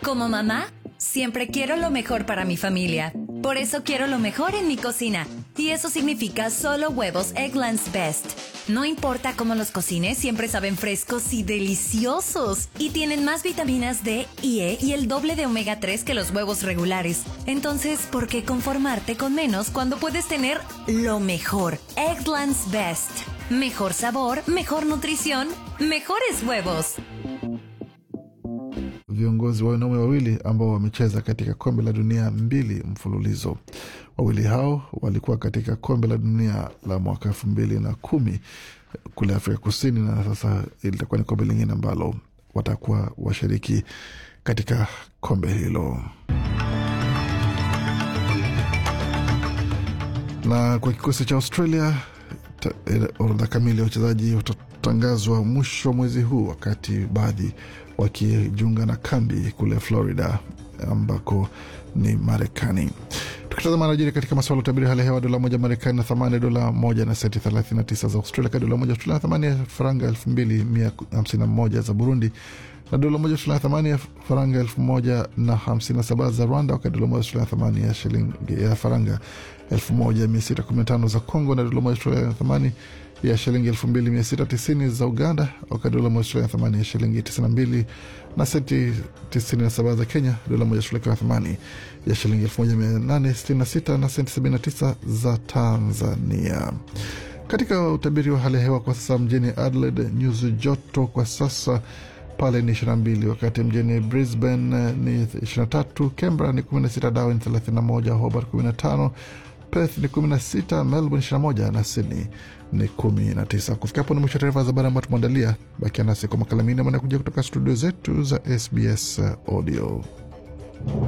Como mamá, siempre quiero lo mejor para mi familia. Por eso quiero lo mejor en mi cocina. Y eso significa solo huevos Egglands Best. No importa cómo los cocines, siempre saben frescos y deliciosos. Y tienen más vitaminas D y E y el doble de omega 3 que los huevos regulares. Entonces, ¿por qué conformarte con menos cuando puedes tener lo mejor? Egglands Best. Mejor sabor, mejor nutrición, mejores huevos. viongozi wa wanaume wawili ambao wamecheza katika kombe la dunia mbili mfululizo. Wawili hao walikuwa katika kombe la dunia la mwaka elfu mbili na kumi kule Afrika Kusini, na sasa litakuwa ni kombe lingine ambalo watakuwa washiriki katika kombe hilo. Na kwa kikosi cha Australia, ta- eh, orodha kamili ya wachezaji watatangazwa mwisho wa mwezi huu, wakati baadhi wakijiunga na kambi kule Florida ambako ni Marekani. Tukitazama anajiri katika masuala ya utabiri hali ya hewa, dola moja Marekani na thamani ya dola moja na senti 39 za Australia, kati dola moja Australia na thamani ya faranga 2151 za Burundi na dola moja Australia na thamani ya faranga elfu moja na hamsini na saba za Rwanda, wakati dola moja Australia na thamani ya shilingi ya faranga elfu moja mia sita kumi na tano za Congo, na dola moja Australia na thamani ya shilingi elfu mbili mia sita tisini za Uganda, wakati dola moja Australia na thamani ya shilingi tisini na mbili na senti tisini na saba za Kenya, dola moja Australia ikiwa na thamani ya shilingi elfu moja mia nane sitini na sita na senti sabini na tisa za Tanzania. Katika utabiri wa hali ya hewa kwa sasa, mjini Adelaide nyuzi joto kwa sasa pale ni 22, wakati mjini Brisbane ni 23, Canberra ni 16, Darwin 31, Hobart 15, Perth ni 16, Melbourne 21 na Sydney ni 19. Kufikia hapo ni mwisho wa taarifa za habari ambayo tumeandalia. Bakia nasi kwa makala mengine manakuja kutoka studio zetu za SBS Audio.